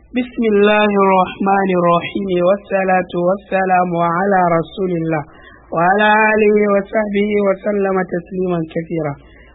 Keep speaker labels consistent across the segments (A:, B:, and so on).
A: بسم الله الرحمن الرحيم والصلاة والسلام على رسول الله وعلى آله وصحبه وسلم تسليما كثيرا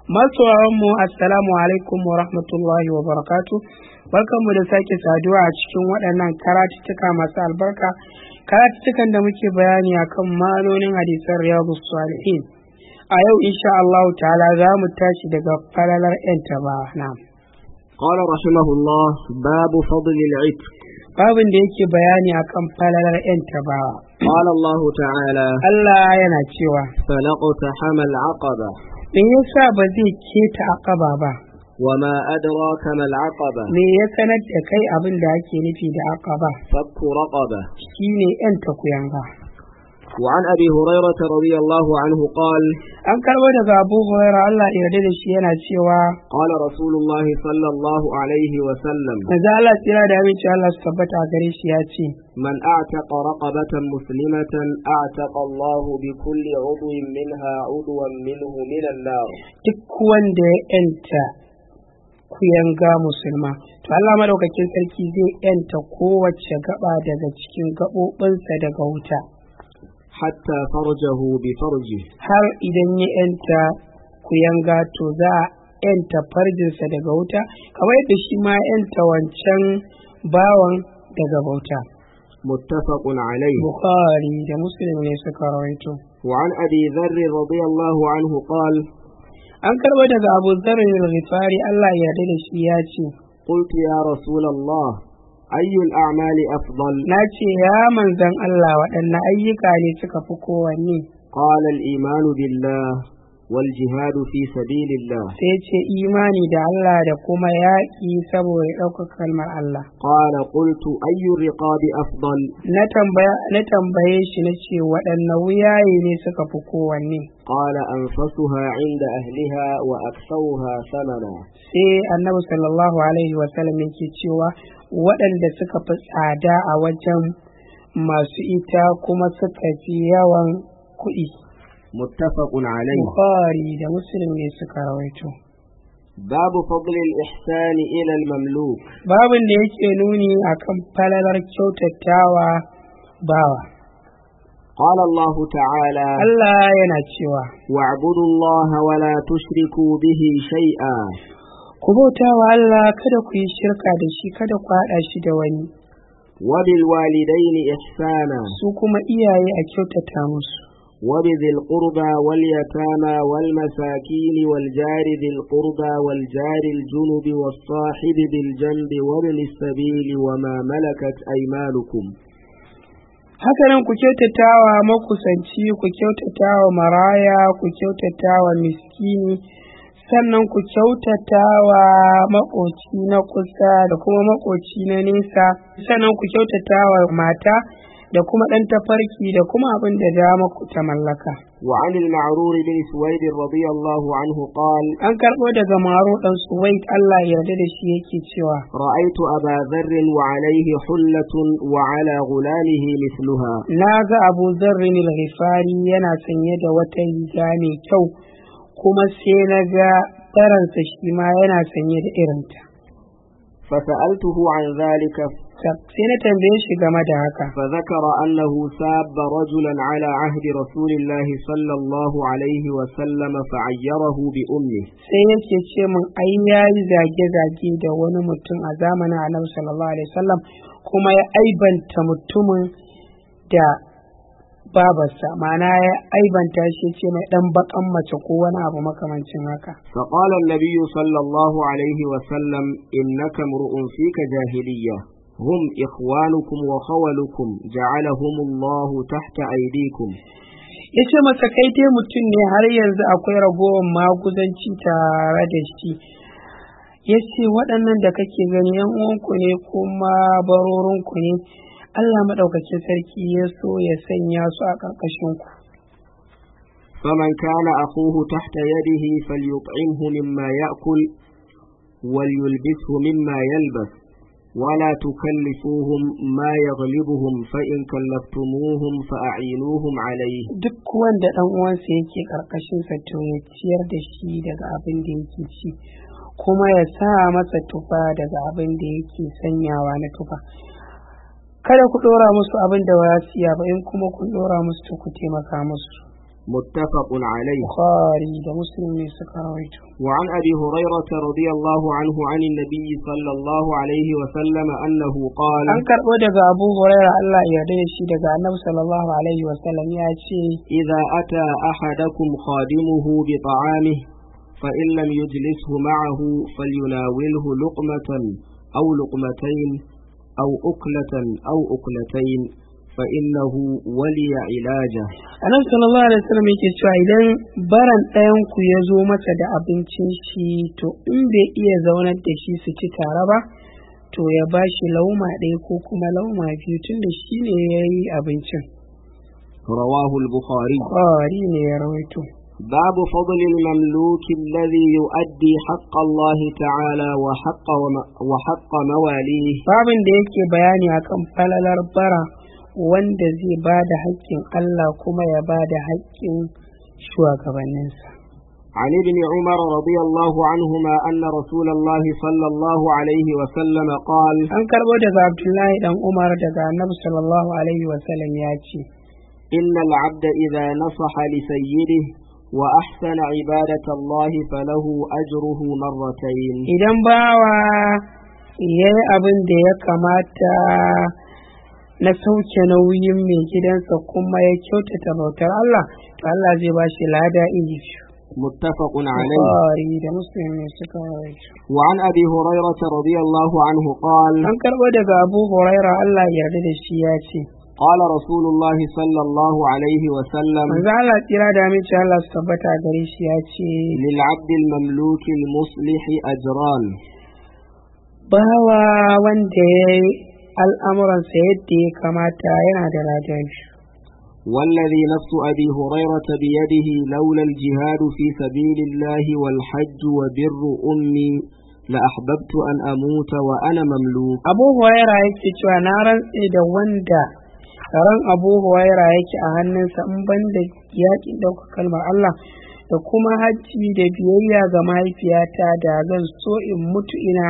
A: mu assalamu alaikum wa rahmatullahi wa barakatu barkanmu da sake saduwa a cikin waɗannan karatuttuka masu albarka karatuttukan da muke bayani akan malonin hadisan riyadu salihin a yau insha Allah ta'ala za mu tashi daga falalar 'yan taba na'am
B: قال رحمه الله باب فضل العتق
A: babin da yake bayani akan falalar 'yan tabawa
B: قال الله تعالى
A: Allah yana cewa
B: فلقتحم العقبة
A: me yasa ba zai keta akaba ba
B: وما أدراك ما العقبة
A: me ya sanar da kai abin da ake nufi da akaba
B: فك رقبة
A: shine 'yan takuyanga
B: وعن أبي هريرة رضي الله عنه قال
A: an karbo daga abu huraira Allah ya yarda da shi yana cewa
B: قال رسول الله صلى الله عليه وسلم
A: manzo Allah tsira da aminci Allah su tabbata a gare shi ya ce
B: من أعتق رقبة مسلمة أعتق الله بكل عضو منها عضوا منه من النار
A: duk wanda ya yanta kuyanga musulma to Allah madaukakin sarki zai yanta kowace gaba daga cikin gaɓoɓinsa daga wuta
B: حتى فرجه بفرجه
A: har idan ya yanta kuyanga to za a yanta farjinsa daga wuta kamar yadda shi ma ya yanta wancan bawan daga bauta
B: متفق عليه
A: bukhari da muslim ne suka rawaito
B: وعن أبي ذر رضي الله عنه قال
A: an karɓo daga abu zarar rifari Allah ya yarda da shi ya ce
B: قلت يا رسول الله أي الأعمال أفضل
A: na ce ya manzan Allah waɗanne ayyuka ne suka fi kowanne
B: قال الإيمان بالله والجهاد في سبيل الله
A: sai ce imani da Allah da kuma yaƙi saboda ɗaukar kalmar Allah
B: قال قلت أي الرقاب أفضل
A: na tambaya na tambaye shi na ce waɗanne wuyaye ne suka fi kowanne
B: قال أنفسها عند أهلها وأكثرها ثمنا
A: sai annabi sallallahu alaihi wasallam yake cewa waɗanda suka fi tsada a wajen masu ita kuma suka fi yawan kuɗi
B: متفق عليه
A: Bukhari da Muslim ne suka rawaito.
B: باب فضل الإحسان إلى المملوك
A: Babin da yake nuni akan falalar kyautatawa bawa.
B: قال الله تعالى
A: Allah yana cewa,
B: واعبدوا الله ولا تشركوا به شيئا
A: Ku bauta wa Allah kada ku yi shirka da shi kada ku haɗa shi da wani,
B: وبالوالدين إحسانا
A: su kuma iyaye a kyautata musu.
B: وبذي القربى واليتامى والمساكين والجار ذي القربى والجار الجنب والصاحب بالجنب وابن السبيل وما ملكت أيمانكم
A: Hakanan ku kyautatawa makusanci, ku kyautatawa maraya, ku kyautatawa miskini, sannan ku kyautatawa makoci na kusa da kuma makoci na nesa, sannan ku kyautatawa mata da kuma ɗan tafarki da kuma abin da dama ku ta mallaka.
B: وعن المعرور بن سويد رضي الله عنه قال
A: An karɓo daga maro ɗan Suwaid Allah ya yarda da shi yake cewa,
B: رأيت أبا ذر وعليه حلة وعلى غلامه مثلها
A: Na ga Abu Zarrin al-Ghifari yana sanye da wata riga mai kyau, kuma sai na ga baransa shi ma yana sanye da irinta.
B: فسألته عن ذلك
A: Sai na tambaye shi game da haka.
B: فذكر أنه ساب رجلا على عهد رسول الله صلى الله عليه وسلم فعيره بأمه
A: Sai yake ce min ai ya yi zage-zage da wani mutum a zamanin Annabi sallallahu alaihi wasallam kuma ya aibanta mutumin da babarsa ma'ana ya aibanta shi ce mai dan bakan mace ko wani abu makamancin haka.
B: فقال النبي صلى الله عليه وسلم إنك امرؤ فيك جاهلية هم إخوانكم وخولكم جعلهم الله تحت أيديكم
A: ya ce masa kai dai mutum ne har yanzu akwai ragowar maguzanci tare da shi ya ce waɗannan da kake gani yan uwanku ne kuma barorinku ne Allah maɗaukacin sarki ya so ya sanya su a ƙarƙashinku
B: فمن كان أخوه تحت يده فليطعمه مما يأكل وليلبسه مما يلبس ولا تكلفوهم ما يغلبهم فإن كلفتموهم فأعينوهم عليه
A: duk wanda ɗan uwansa yake ƙarƙashinsa to ya ciyar da shi daga abin da yake ci kuma ya sa masa tufa daga abin da yake sanyawa na tufa kada ku ɗora musu abin da ba su iya ba in kuma kun ɗora musu to ku taimaka musu
B: متفق عليه
A: bukhari da muslim ne suka rawaito
B: وعن أبي هريرة رضي الله عنه عن النبي صلى الله عليه وسلم أنه قال
A: an karɓo daga abu huraira allah ya yarda da shi daga annabi sallallahu alaihi wasallam ya ce
B: إذا أتى أحدكم خادمه بطعامه فإن لم يجلسه معه فليناوله لقمة أو لقمتين أو أكلة أو أكلتين فإنه ولي علاجه
A: annabi sallallahu alaihi wasallam yake cewa idan baran ɗayan ku ya zo masa da abincin shi to in bai iya zaunar da shi su ci tare ba to ya ba shi lauma ɗaya ko kuma lauma biyu tunda shi ne ya yi abincin
B: رواه البخاري
A: bukhari ne ya rawaito
B: باب فضل المملوك الذي يؤدي حق الله تعالى وحق, وم- وحق مواليه
A: babin da yake bayani akan falalar bara wanda zai ba da haƙƙin Allah kuma ya ba da haƙƙin shugabanninsa
B: عن ابن عمر رضي الله عنهما أن رسول الله صلى الله عليه وسلم قال
A: an karɓo daga abdullahi dan umar daga annabi sallallahu alaihi wasallam ya ce
B: إن العبد إذا نصح لسيده وأحسن عبادة الله فله أجره مرتين
A: idan bawa ya yi abin da ya kamata na sauke nauyin mai gidansa kuma ya kyautata bautar Allah to Allah zai ba shi lada iri biyu
B: متفق عليه
A: Bukhari da Muslim ne suka rawaito
B: وعن أبي هريرة رضي الله عنه قال
A: an karɓo daga Abu Huraira Allah ya yarda da shi ya ce
B: قال رسول الله صلى الله عليه وسلم
A: manzo Allah tsira da aminci Allah su tabbata a gare shi ya ce
B: للعبد المملوك المصلح أجران
A: bawa wanda ya yi al'amuransa yadda ya kamata yana da ladan shi
B: والذي نفس أبي هريرة بيده لولا الجهاد في سبيل الله والحج وبر أمي لأحببت أن أموت وأنا مملوك
A: Abu Huraira yake cewa na rantse da wanda ran Abu Huraira yake a hannunsa in banda yaƙin ɗaukar kalmar Allah da kuma hajji da biyayya ga mahaifiyata da zan so in mutu ina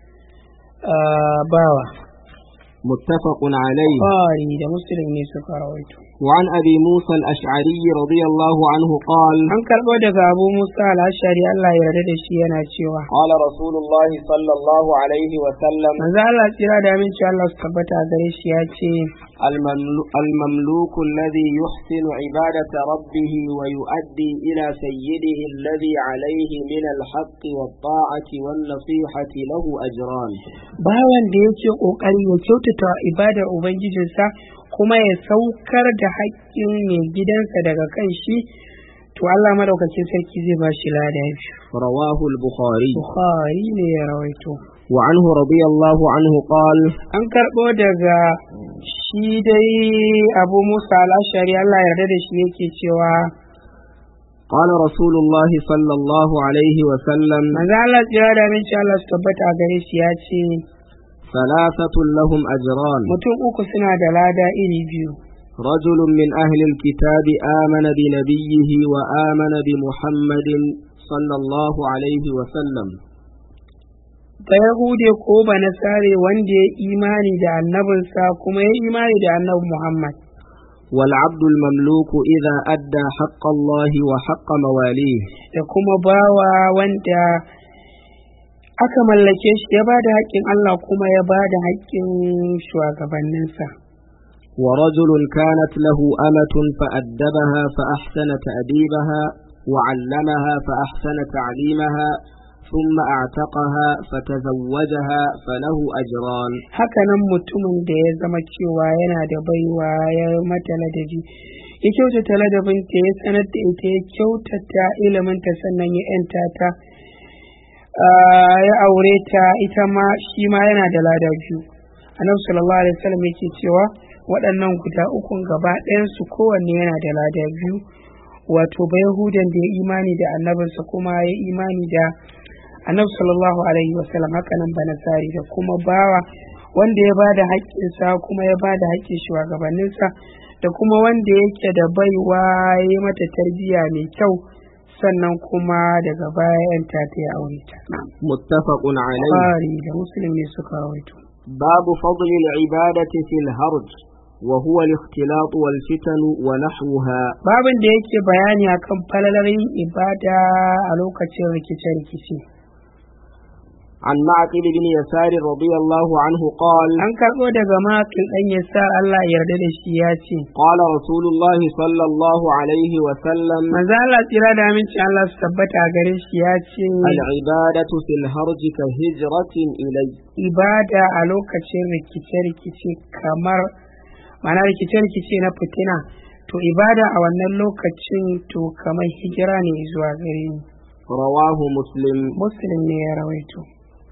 A: ah, bawa.
B: متفق عليه
A: Bukhari da Muslim ne suka rawaito.
B: وعن أبي موسى الأشعري رضي الله عنه قال
A: An karɓo daga Abu Musa al-Ashari Allah ya yarda da shi yana cewa
B: قال رسول الله صلى الله عليه وسلم
A: manzo Allah tsira da aminci Allah su tabbata a gare shi ya ce
B: المملو- المملوك الذي يحسن عبادة ربه ويؤدي إلى سيده الذي عليه من الحق والطاعة والنصيحة له أجران
A: bawan da yake kokari ya kyautata ibadar ubangijinsa kuma ya saukar da haƙƙin mai gidansa daga kan shi to Allah madaukakin sarki zai ba shi lada biyu
B: رواه البخاري
A: Bukhari ne ya rawaito
B: وعنه رضي الله عنه قال
A: an karɓo daga shi dai Abu Musa al-Ashari Allah ya yarda da shi yake cewa
B: قال رسول الله صلى الله عليه وسلم
A: manzo Allah tsira da aminci Allah su tabbata a gare shi ya ce
B: ثلاثة لهم أجران
A: mutum uku suna da lada iri biyu
B: رجل من أهل الكتاب آمن بنبيه وآمن بمحمد صلى الله عليه وسلم
A: ba Yahude ko ba Nasare wanda ya imani da annabinsa kuma ya imani da annabi Muhammad
B: والعبد المملوك إذا أدى حق الله وحق مواليه
A: da kuma bawa wanda aka mallake shi ya ba da haƙƙin Allah kuma ya ba da haƙƙin shugabanninsa
B: ورجل كانت له أمة فأدبها فأحسن تأديبها وعلمها فأحسن تعليمها ثم أعتقها فتزوجها فله أجران
A: hakanan mutumin da ya zama cewa yana da baiwa ya mata ladabi ya kyautata ladabinta ya sanar da ita ya kyautata iliminta sannan ya yanta ta ah, ya aure ta ita ma shi ma yana da lada biyu annabi sallallahu alaihi wasallam yake cewa waɗannan guda ukun gaba ɗayansu kowanne yana da lada biyu wato ba yahudan da ya imani da annabinsa kuma ya imani da annabi sallallahu alaihi wasallam haka nan ba nasari da kuma bawa wanda ya bada haƙƙinsa kuma ya bada haƙƙin shugabanninsa da kuma wanda yake da baiwa ya yi mata tarbiyya mai kyau sannan kuma daga baya yan ta ta ya aure ta
B: متفق عليه
A: Bukhari da Muslim ne suka rawaito
B: باب فضل العبادة في الهرج وهو الاختلاط والفتن ونحوها
A: babin da yake bayani akan falalar yin ibada a lokacin rikice-rikice
B: عن معقل بن يسار رضي الله عنه قال
A: an karɓo daga makil ɗan ya sa Allah ya yarda da shi ya ce
B: قال رسول الله صلى الله عليه وسلم
A: manzo Allah tsira da aminci Allah su tabbata a gare shi ya ce
B: العبادة في الهرج كهجرة إلي
A: ibada a lokacin rikice-rikice kamar mana rikice-rikice na fitina to ibada a wannan lokacin to kamar hijira ne zuwa gare ni
B: رواه مسلم
A: muslim ne ya rawaito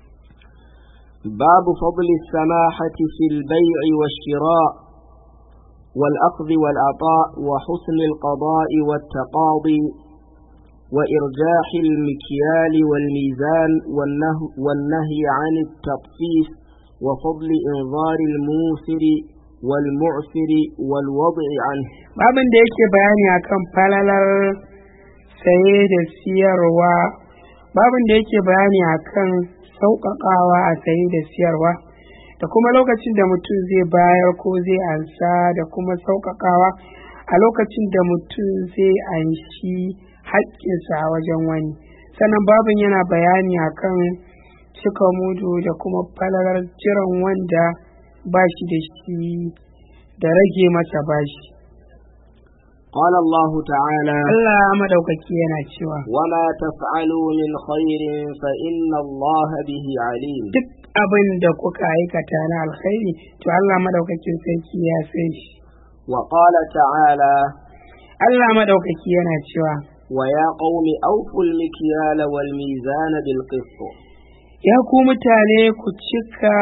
B: باب فضل السماحة في البيع والشراء والأخذ والعطاء وحسن القضاء والتقاضي وإرجاح المكيال والميزان والنهي, والنهي عن التطفيف وفضل إنظار الموسر والمعسر والوضع عنه
A: babin da yake bayani akan falalar saye da siyarwa babin da yake bayani akan sauƙaƙawa a saye da siyarwa da kuma lokacin da mutum zai bayar ko zai ansa da kuma sauƙaƙawa a lokacin da mutum zai anshi haƙƙinsa a wajen wani sannan babin yana bayani akan cika mudu da kuma falalar jiran wanda ba shi da shi da rage masa bashi
B: قال الله تعالى
A: Allah madaukaki yana cewa
B: وما تفعلوا من خير فإن الله به عليم
A: duk abin da kuka aikata na alkhairi to Allah madaukakin sarki ya san shi
B: وقال تعالى
A: Allah madaukaki yana cewa
B: ويا قوم أوفوا المكيال والميزان بالقسط
A: ya ku mutane ku cika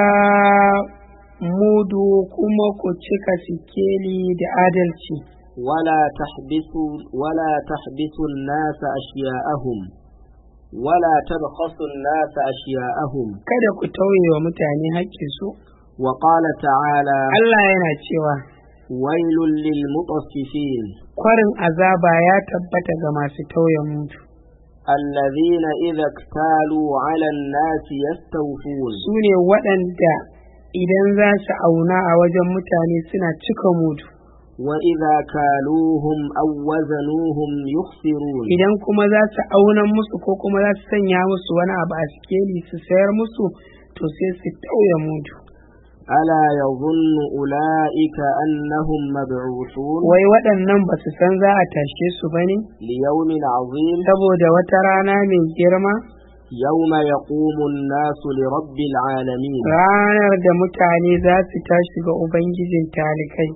A: mudu kuma ku cika sikeli da adalci
B: ولا تحبسوا ولا تحبسوا الناس أشياءهم ولا تبخسوا الناس أشياءهم
A: kada ku tauye wa mutane haƙƙinsu
B: وقال تعالى
A: Allah yana cewa
B: ويل للمطففين
A: kwarin azaba ya tabbata ga masu tauye mudu
B: الذين إذا اكتالوا على الناس يستوفون
A: su ne waɗanda idan za su auna a wajen mutane suna cika mudu
B: وإذا كالوهم أو وزنوهم يخسرون
A: idan kuma za su auna musu ko kuma za su sanya musu wani abu a sikeli su sayar musu to sai su tauye mudu
B: ألا يظن أولئك أنهم مبعوثون
A: wai waɗannan ba su san za a tashe su ba ne
B: ليوم عظيم
A: saboda wata rana mai girma
B: يوم يقوم الناس لرب العالمين
A: ranar da mutane za su tashi ga ubangijin talikai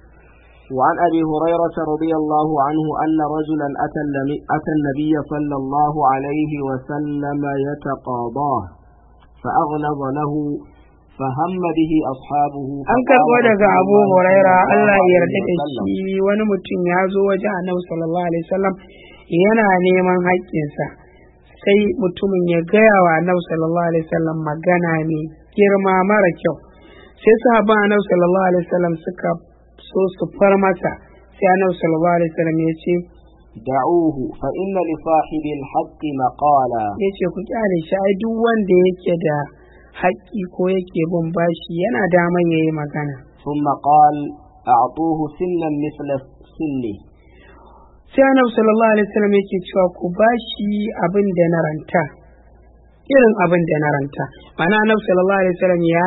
B: وعن أبي هريرة رضي الله عنه أن رجلا أتى النبي- أتى النبي صلى الله عليه وسلم يتقاضاه فأغلظ له فهم به أصحابه
A: an
B: فقال
A: karɓo daga
B: رسول
A: abu
B: الله
A: huraira
B: صلى الله
A: Allah ya
B: عليه
A: yarda da
B: وسلم
A: shi wani mutum ya zo waje annabi sallallahu alaihi wasallam yana neman haƙƙinsa sai mutumin ya gaya wa annabi sallallahu alaihi wasallam magana mai girma mara kyau sai sahabban annabi sallallahu alaihi wasallam suka so su far masa sai annabi sallallahu alaihi wasallam ya ce
B: دعوه فإن لصاحب الحق مقالا
A: ya ce ku kyale shi ai duk wanda yake da haƙƙi ko yake bin bashi yana daman ya yi magana
B: ثم قال أعطوه سنا مثل سني
A: sai annabi sallallahu alaihi wasallam yake cewa ku bashi abin da na ranta irin abin da na ranta ma'ana annabi sallallahu alaihi wasallam ya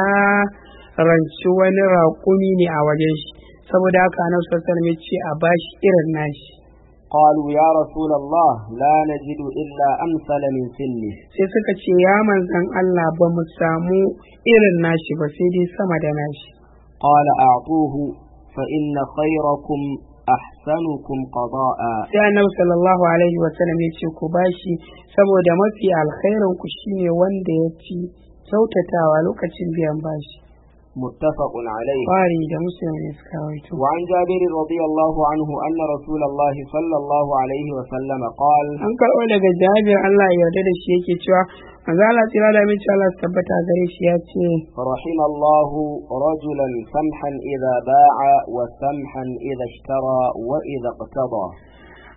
A: ranci wani raƙumi ne a wajen shi saboda haka annabi sallallahu alaihi wasallam ya ce a bashi irin nashi
B: قالوا يا رسول الله لا نجد إلا أمثل من سني
A: sai suka ce ya manzan Allah ba mu samu irin nashi ba sai dai sama da nashi
B: قال أعطوه فإن خيركم أحسنكم قضاء
A: sai annabi sallallahu alaihi wasallam ya ce ku bashi saboda mafi alkhairin ku shine wanda ya ci kyautatawa lokacin biyan bashi
B: متفق عليه
A: Bukhari da Muslim ne suka rawaito.
B: وعن جابر رضي الله عنه أن رسول الله صلى الله عليه وسلم قال
A: An karɓo daga Jabir Allah ya yarda da shi yake cewa manzo Allah tsira da aminci Allah su tabbata gare shi ya ce
B: رحم الله رجلا سمحا إذا باع وسمحا إذا اشترى وإذا اقتضى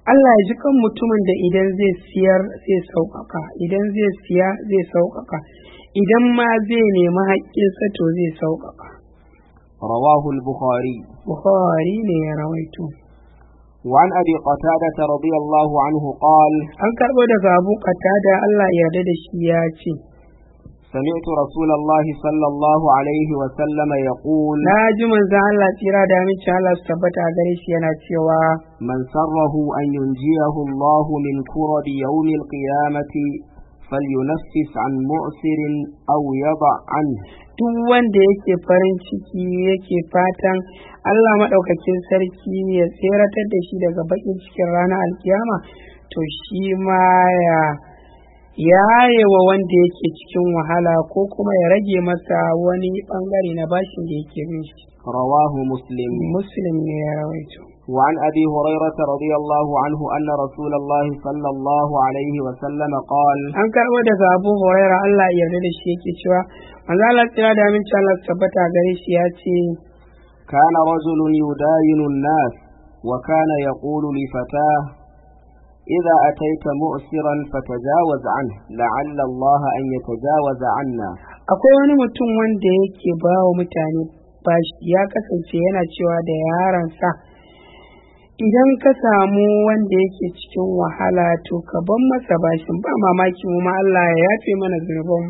A: Allah ya ji kan mutumin da idan zai siyar zai sauƙaƙa idan zai siya zai sauƙaƙa idan ma zai nemi haƙƙinsa to zai sauƙaƙa
B: رواه البخاري
A: Bukhari ne ya rawaito
B: وعن أبي قتادة رضي الله عنه قال
A: an karɓo daga abu da Allah ya yarda da shi ya ce
B: سمعت رسول الله صلى الله عليه وسلم يقول
A: na ji manzon Allah tsira da aminci Allah su tabbata a gare shi yana cewa
B: من سره أن ينجيه الله من كرب يوم القيامة فلينفس عن مؤسر أو يضع عنه
A: duk wanda yake farin ciki yake fatan Allah maɗaukakin sarki ya tseratar da shi daga baƙin cikin ranar alkiyama to shi ma ya yaye wa wanda yake cikin wahala ko kuma ya rage masa wani ɓangare na bashin da yake bin shi
B: رواه مسلم
A: muslim ne ya rawaito
B: وعن أبي هريرة رضي الله عنه أن رسول الله صلى الله عليه وسلم قال
A: an karɓo daga abu huraira Allah ya yarda da shi yake cewa manzo Allah tsira da aminci Allah su tabbata gare shi ya ce
B: كان رجل يداين الناس وكان يقول لفتاه إذا أتيت مؤسرا فتجاوز عنه لعل الله أن يتجاوز عنا
A: akwai wani mutum wanda yake ba wa mutane bashi ya kasance yana cewa da yaransa idan ka samu wanda yake cikin wahala to ka ban masa bashin ba mamaki mu ma Allah ya yafe mana zunubanmu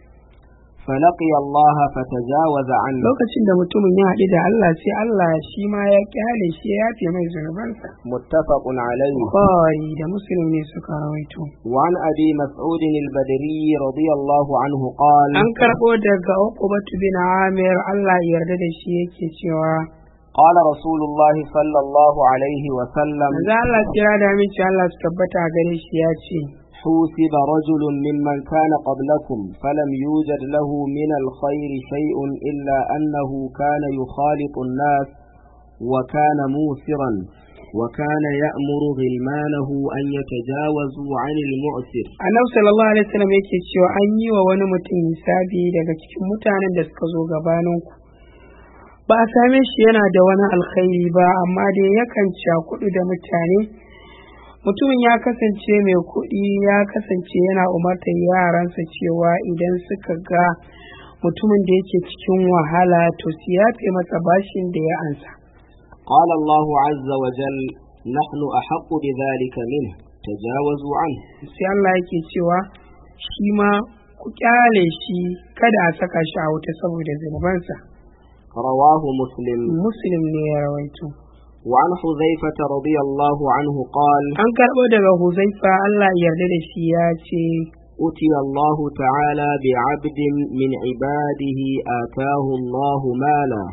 B: فلقي الله فتجاوز عنه
A: lokacin da mutumin ya haɗu da Allah sai Allah shi ma ya kyale shi ya yafe mai zunubansa
B: متفق عليه
A: Bukhari da Muslim ne suka rawaito
B: وعن أبي مسعود البدري رضي الله عنه قال
A: an karɓo daga Uqbatu bin Amir Allah ya yarda da shi yake cewa
B: قال رسول الله صلى الله عليه وسلم
A: Maza Allah kira da aminci Allah su tabbata a gare shi ya ce
B: حوسب رجل ممن كان قبلكم فلم يوجد له من الخير شيء إلا أنه كان يخالط الناس وكان موسرا وكان يأمر غلمانه أن يتجاوزوا عن المؤسر
A: Annabi sallallahu alaihi wasallam yake cewa an yi wa wani mutum hisabi daga cikin mutanen da suka zo gabanin ku ba a same shi yana da wani alkhairi ba amma dai yakan cakudu da mutane mutumin ya kasance mai kuɗi ya kasance yana umartar yaransa cewa idan suka ga mutumin da yake cikin wahala to su yafe masa bashin da ya ansa
B: قال الله عز وجل نحن أحق بذلك منه تجاوزوا عنه
A: sai Allah yake cewa shi ma ku kyale shi kada a saka shi a wuta saboda zunubansa
B: رواه مسلم
A: muslim ne ya rawaito
B: وعن حذيفة رضي الله عنه قال
A: an karɓo daga huzaifa Allah ya yarda da shi ya ce
B: أتي الله تعالى بعبد من عباده آتاه الله مالا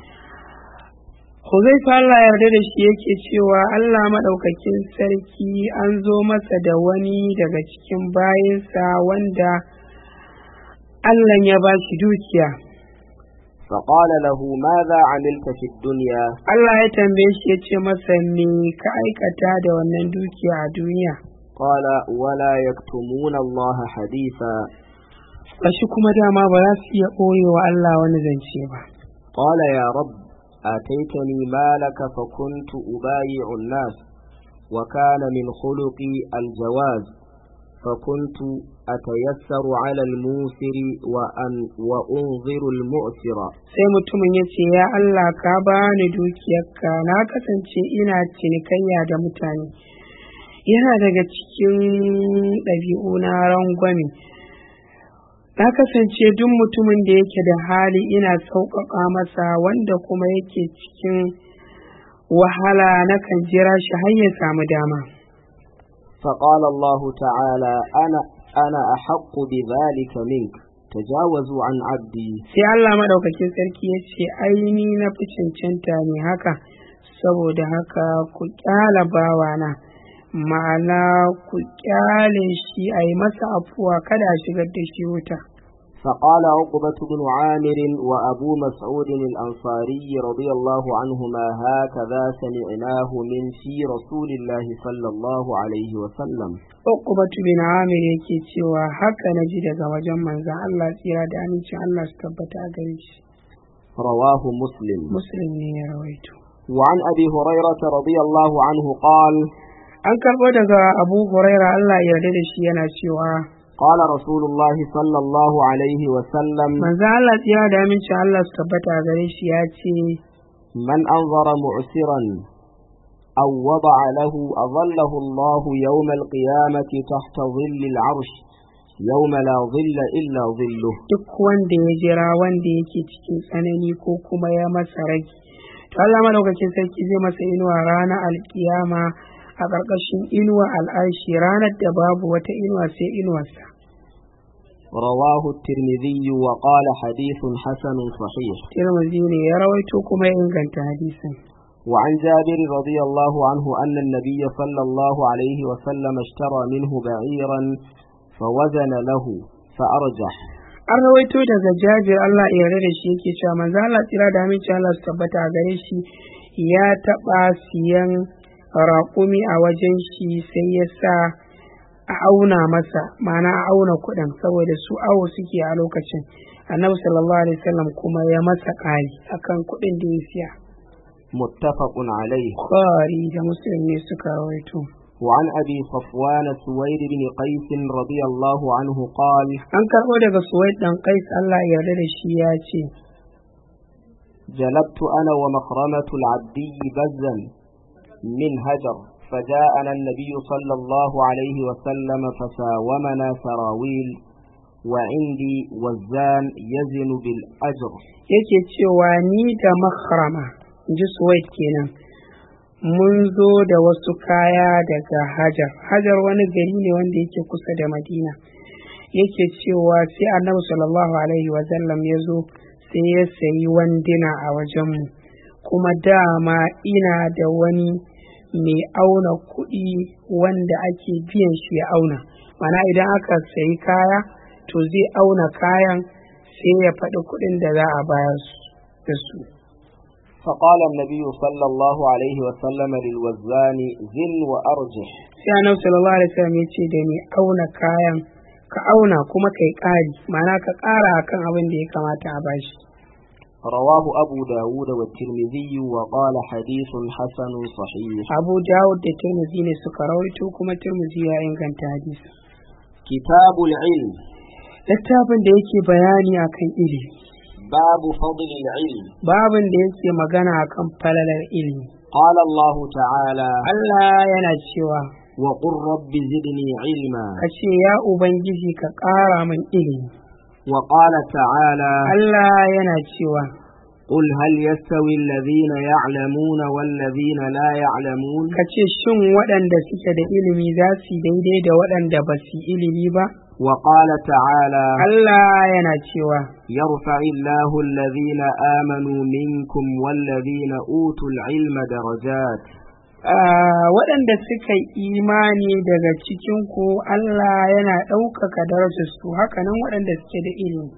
A: huzaifa Allah ya yarda da shi yake cewa Allah maɗaukakin sarki an zo masa da wani daga cikin bayansa wanda Allah ya ba shi dukiya
B: فقال له ماذا عملت في الدنيا
A: Allah ya tambaye shi ya ce masa me ka aikata da wannan dukiya a duniya
B: قال ولا يكتمون الله حديثا
A: Bashi kuma dama ba za su iya ɓoye wa Allah wani zance ba.
B: قال يا رب آتيتني مالك فكنت أبايع الناس وكان من خلقي الجواز فكنت أتيسر على الموسر وأن وأنظر المؤسر
A: Sai mutumin ya ce, Ya Allah ka bani dukiyarka na kasance ina cinikayya da mutane. Yana daga cikin ɗabi'u na rangwame. Na kasance duk mutumin da yake da hali ina sauƙaƙa masa wanda kuma yake cikin wahala nakan jira shi har ya samu dama.
B: فقال الله تعالى أنا أنا أحق بذلك منك تجاوزوا عن عبدي
A: sai Allah maɗaukakin sarki ya ce aini na fi cancanta ne haka saboda haka ku ƙyala bawana ma'ana ku ƙyale shi a yi masa afuwa kada a shigar da shi wuta
B: فقال عقبة بن عامر وأبو مسعود الأنصاري رضي الله عنهما هكذا سمعناه من في رسول الله صلى الله عليه وسلم
A: Uqbatu bin Amir yake cewa haka na ji daga wajen manzon Allah tsira da amincin Allah su tabbata a gare shi
B: رواه مسلم
A: Muslim ne ya rawaito
B: وعن أبي هريرة رضي الله عنه قال
A: an karɓo daga abu huraira allah ya yarda da shi yana cewa
B: قال رسول الله صلى الله عليه وسلم
A: manzo allah tsira da aminci allah su tabbata a gare shi ya ce
B: من أنظر معسرا أو وضع له أظله الله يوم القيامة تحت ظل العرش يوم لا ظل إلا ظله
A: duk wanda ya jira wanda yake cikin tsanani ko kuma ya masa rage to Allah madaukakin sarki zai masa inuwa ranar alkiyama a ƙarƙashin inuwa al'arshi ranar da babu wata inuwa sai inuwarsa
B: رواه الترمذي وقال حديث حسن صحيح
A: tirmidhi ne ya rawaito kuma ya inganta hadisin
B: وعن جابر رضي الله عنه أن النبي صلى الله عليه وسلم اشترى منه بعيرا فوزن له فأرجح
A: an rawaito daga jabir Allah ya yarda da shi yake cewa manzo Allah tsira da aminci Allah su tabbata a gare shi ya taɓa siyan raƙumi a wajen shi sai ya sa a auna masa ma'ana a auna kuɗin saboda su awo suke a lokacin annabi sallallahu alaihi wasallam kuma ya masa ƙari akan kuɗin da ya siya
B: متفق عليه
A: Bukhari da Muslim ne suka rawaito
B: وعن أبي صفوان سويد بن قيس رضي الله عنه قال
A: an karɓo daga Suwaid dan Qais Allah ya yarda da shi ya ce
B: جلبت أنا ومخرمة العبدي بزا من هجر فجاءنا النبي صلى الله عليه وسلم فساومنا سراويل وعندي وزان يزن بالأجر
A: yake cewa ni da makrama in ji Suwaid kenan mun zo da wasu kaya daga Hajar Hajar wani gari ne wanda yake kusa da Madina yake cewa sai annabi sallallahu alaihi wa sallam ya zo sai ya sayi wanduna a wajenmu kuma dama ina da wani mai auna kuɗi wanda ake biyan shi ya auna mana idan aka sayi kaya to zai auna kayan sai ya faɗi kuɗin da za a bayar su- da su
B: فقال النبي صلى الله عليه وسلم للوزان زن وأرجح
A: sai annabi sallallahu alaihi wasallam ya ce da ni auna kayan ka auna kuma kai ƙari ma'ana ka ƙara akan abin da ya kamata a bashi
B: رواه أبو داود والترمذي وقال حديث حسن صحيح
A: abu dawud da tirmidhi ne suka rawaito kuma tirmidhi ya inganta hadisi
B: كتاب العلم
A: littafin da yake bayani akan ilimi
B: باب فضل العلم
A: babin da yake magana akan falalar ilimi
B: قال الله تعالى
A: Allah yana cewa
B: وقل رب زدني علما
A: ka ce ya ubangiji ka ƙara min ilimi
B: وقال تعالى
A: Allah yana cewa
B: قل هل يستوي الذين يعلمون والذين لا يعلمون
A: ka ce shin waɗanda suke da ilimi za su yi daidai da waɗanda ba su yi ilimi ba
B: وقال تعالى
A: Allah yana cewa
B: يرفع الله الذين آمنوا منكم والذين أوتوا العلم درجات
A: "Ah, waɗanda suka yi imani daga cikinku Allah yana ɗaukaka darajarsu hakanan waɗanda suke da ilimi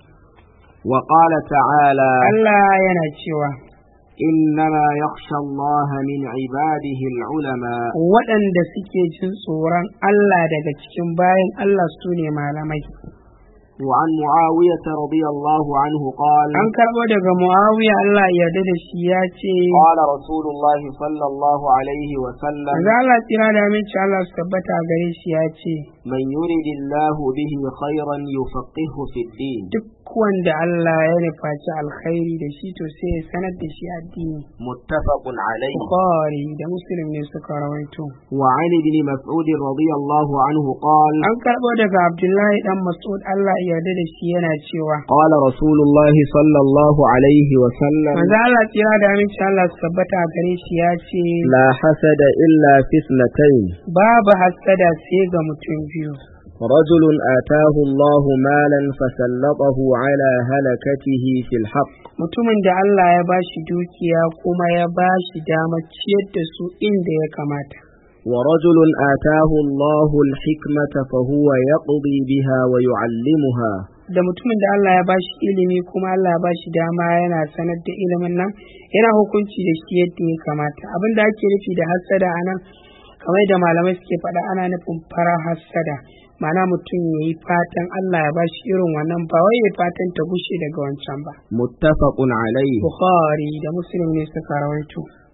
B: وقال تعالى
A: Allah yana cewa
B: إنما يخشى الله من عباده العلماء
A: waɗanda suke jin tsoron Allah daga cikin bayan Allah su ne malamai
B: وعن معاوية رضي الله عنه قال
A: an karɓo daga Muawiya Allah ya yarda da shi ya ce
B: قال رسول الله صلى الله عليه وسلم
A: Manzo Allah tsira da aminci Allah su tabbata a gare shi ya ce
B: من يرد الله به خيرا يفقهه في الدين
A: duk wanda Allah ya nufaci alkhairi da shi to sai ya sanar da shi addini
B: متفق عليه
A: Bukhari da Muslim ne suka rawaito
B: وعن ابن مسعود رضي الله عنه قال
A: an karɓo daga Abdullahi dan Mas'ud Allah ya yarda da shi yana cewa
B: قال رسول الله صلى الله عليه وسلم
A: Manzo Allah tsira da aminci Allah su tabbata a gare shi ya ce
B: لا حسد إلا في اثنتين
A: babu hassada sai ga mutum biyu
B: رجل آتاه الله مالا فسلطه على هلكته في الحق
A: mutumin da Allah ya bashi dukiya kuma ya bashi damar ciyar da su inda ya kamata
B: ورجل آتاه الله الحكمة فهو يقضي بها ويعلمها
A: da mutumin da Allah ya bashi ilimi kuma Allah ya bashi dama yana sanar da ilimin nan yana hukunci da shi yadda ya kamata abin da ake nufi da hassada a nan kamar da malamai suke faɗa ana nufin fara hassada ma'ana mutum ya yi fatan Allah ya bashi irin wannan ba wai ya fatan ta gushe daga wancan ba
B: متفق عليه
A: Bukhari da Muslim ne suka rawaito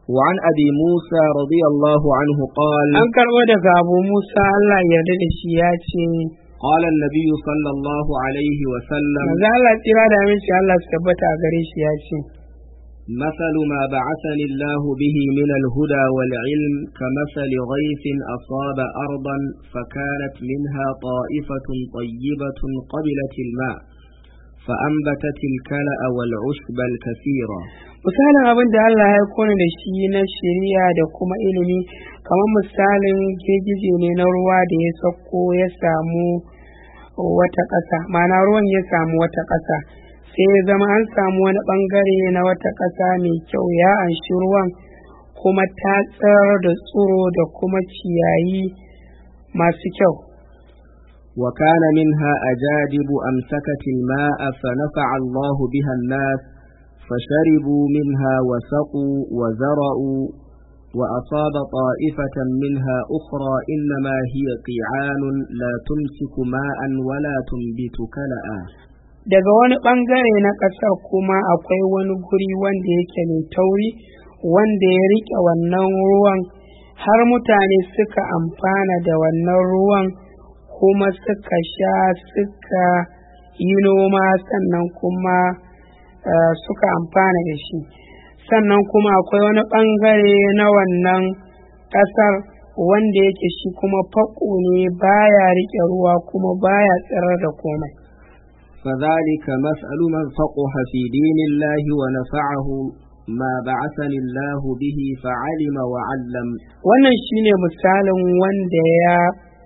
B: وعن أبي موسى رضي الله عنه قال
A: an karɓo daga abu musa allah ya yarda da shi ya ce
B: قال النبي صلى الله عليه وسلم
A: manzo allah tsira da aminci allah su tabbata a gare shi ya ce
B: مثل ما بعثني الله به من الهدى والعلم كمثل غيث أصاب أرضا فكانت منها طائفة طيبة قبلت الماء فأنبتت الكلأ والعشب الكثيرة
A: misalin abin da Allah ya kone da shi na shari'a da kuma ilimi kamar misalin girgije ne na ruwa da ya sauko ya samu wata ƙasa ma'ana ruwan ya samu wata ƙasa sai ya zama an samu wani ɓangare na wata ƙasa mai kyau ya anshi ruwan kuma ta tsar da tsiro da kuma ciyayi masu kyau
B: وكان منها أجادب أمسكت الماء فنفع الله بها الناس فشربوا منها وسقوا وزرعوا وأصاب طائفة منها أخرى إنما هي قيعان لا تمسك ماء ولا تنبت كلأ
A: daga wani ɓangare na ƙasar kuma akwai wani guri wanda yake mai tauri wanda ya riƙe wannan ruwan har mutane suka amfana da wannan ruwan kuma suka sha suka yi noma sannan kuma uh, suka amfana da shi sannan kuma akwai wani ɓangare na wannan ƙasar wanda yake shi kuma faƙo ne baya riƙe ruwa kuma baya tsirar da komai
B: فذلك مسأل من فقه في دين الله ونفعه ما بعثني الله به فعلم وعلم
A: wannan shine misalin wanda ya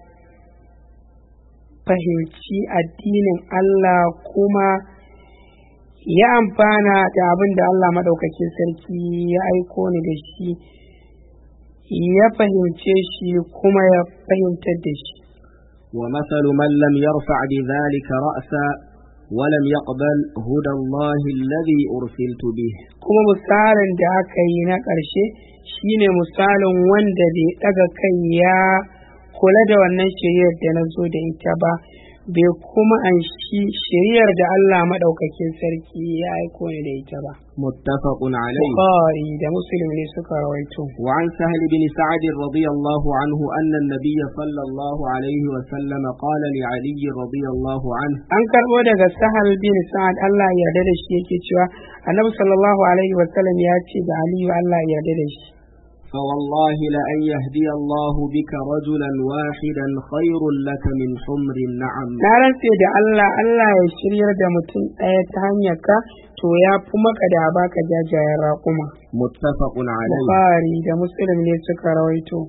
A: fahimci addinin Allah kuma ya amfana da abin da Allah maɗaukakin sarki ya aiko ni da shi ya fahimce shi kuma ya fahimtar da shi
B: ومثل من لم يرفع بذلك رأسا ولم يقبل هدى الله الذي أرسلت به
A: kuma misalin da aka yi na ƙarshe shine misalin wanda bai ɗaga kai ya kula da wannan shiriyar da na zo da ita ba bai kuma an shi shiriyar da Allah maɗaukakin sarki ya aiko ni da ita ba
B: متفق عليه
A: Bukhari da Muslim ne suka rawaito
B: وعن سهل بن سعد رضي الله عنه أن النبي صلى الله عليه وسلم قال لعلي رضي الله عنه
A: an karɓo daga Sahal bin Sa'ad Allah ya yarda da shi yake cewa Annabi sallallahu alaihi wa sallam ya ce da Aliyu Allah ya yarda da shi
B: فوالله لأن يهدي الله بك رجلا واحدا خير لك من حمر النعم
A: na rantse da Allah Allah ya shiryar da mutum ɗaya ta hanyar ka to ya fi maka da baka jajayen raƙuma
B: متفق عليه
A: Bukhari da Muslim ne suka rawaito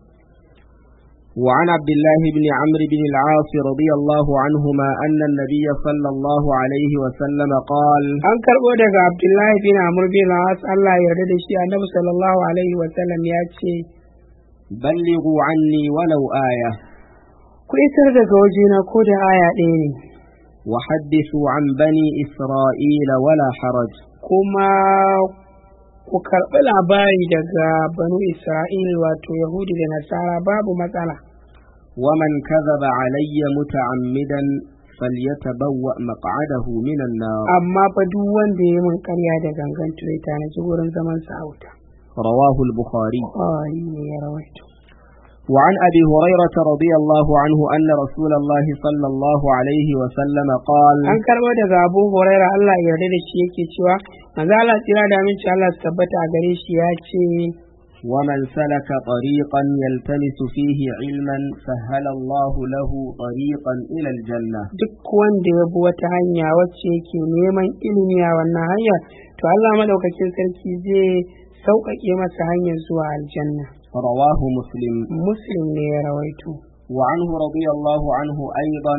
B: وعن عبد الله بن عمرو بن العاص رضي الله عنهما أن النبي صلى الله عليه وسلم قال
A: an karɓo daga Abdullahi bin Amr bin As Allah ya yarda da shi Annabi sallallahu alaihi wa sallam ya ce
B: بلغوا عني ولو آية
A: ku isar daga wajena ko da aya ɗaya ne
B: وحدثوا عن بني إسرائيل ولا حرج
A: kuma ku karɓi labari daga banu Isra'il wato Yahudi da Nasara babu matsala
B: ومن كذب علي متعمدا فليتبوأ مقعده من النار
A: amma fa duk wanda ya min ƙarya da gangan to ya tanaji wurin zaman sa a wuta
B: رواه البخاري
A: Bukhari ne ya rawaito
B: وعن أبي هريرة رضي الله عنه أن رسول الله صلى الله عليه وسلم قال
A: an karɓo daga Abu Huraira Allah ya yarda da shi yake cewa manzo Allah tsira da aminci Allah su tabbata a gare shi ya ce
B: ومن سلك طريقا يلتمس فيه علما سهل الله له طريقا إلى الجنة
A: duk wanda ya bi wata hanya wacce yake neman ilimi a wannan hanyar to Allah madaukakin sarki zai sauƙaƙe masa hanyar zuwa aljanna
B: رواه مسلم
A: muslim ne ya rawaito
B: وعنه رضي الله عنه أيضا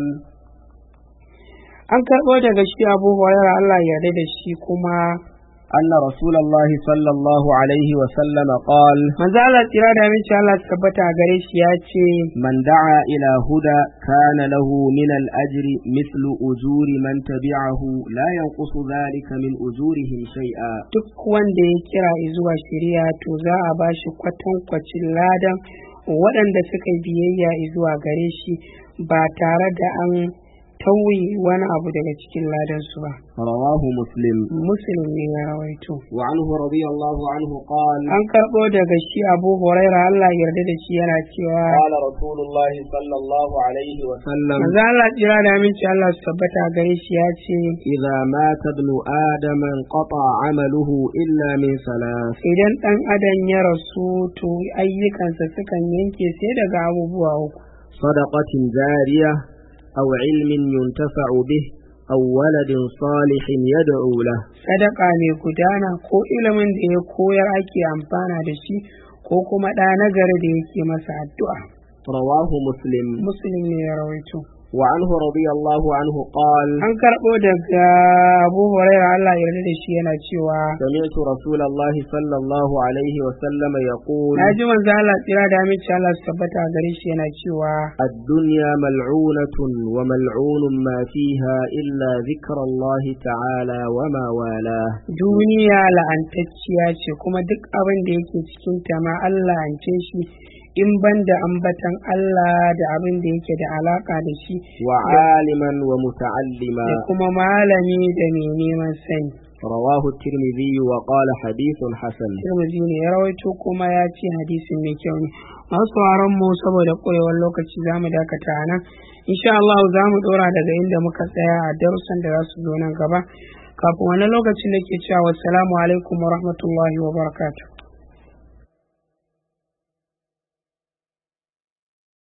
A: an karɓo daga shi abu hurairah Allah ya yarda da shi kuma
B: أن رسول الله صلى الله عليه وسلم قال
A: manzo Allah tsira da aminci Allah su tabbata a gare shi ya ce
B: من دعا إلى هدى كان له من الأجر مثل أجور من تبعه لا ينقص ذلك من أجورهم شيئا
A: duk wanda ya kira zuwa shari'a to za a ba shi kwatankwacin ladan waɗanda suka yi biyayya zuwa gare shi ba tare da an tauye wani abu daga cikin ladansu ba
B: رواه مسلم
A: muslim ne ya rawaito
B: وعنه رضي الله عنه قال
A: an karɓo daga shi abu huraira allah ya yarda da shi yana cewa
B: قال رسول الله صلى الله عليه وسلم
A: manzo allah tsira da aminci allah su tabbata gare shi ya ce
B: إذا مات ابن آدم انقطع عمله إلا من ثلاث
A: idan ɗan adam ya rasu to ayyukansa sukan yanke sai daga abubuwa uku
B: صدقة جارية أو علم ينتفع به أو ولد صالح يدعو له
A: sadaka mai gudana ko ilimin da ya koyar ake amfana da shi ko kuma ɗa nagari da yake masa addu'a
B: رواه مسلم
A: muslim ne ya rawaito
B: وعنه رضي الله عنه قال
A: an karɓo daga abu huraira allah ya yarda da shi yana cewa
B: سمعت رسول الله صلى الله عليه وسلم يقول
A: na ji manzo allah tsira da aminci allah su tabbata a gare shi yana cewa
B: الدنيا ملعونة وملعون ما فيها إلا ذكر الله تعالى وما والاه
A: duniya la'antacciya ce kuma duk abin da yake cikin ta ma allah ance shi in ban da ambatan allah da abin da yake da alaka da shi
B: وعالما ومتعلما
A: da kuma malami da mai neman sani
B: رواه الترمذي وقال حديث حسن
A: Tirmidhi ne ya rawaito kuma ya ce hadisin mai kyau ne masu sauraron mu saboda koyewar lokaci za mu dakata a nan insha Allah za mu dora daga inda muka tsaya a darussan da za su zo nan gaba kafin wani lokacin da ke cewa wassalamu alaikum wa rahmatullahi wa barakatuh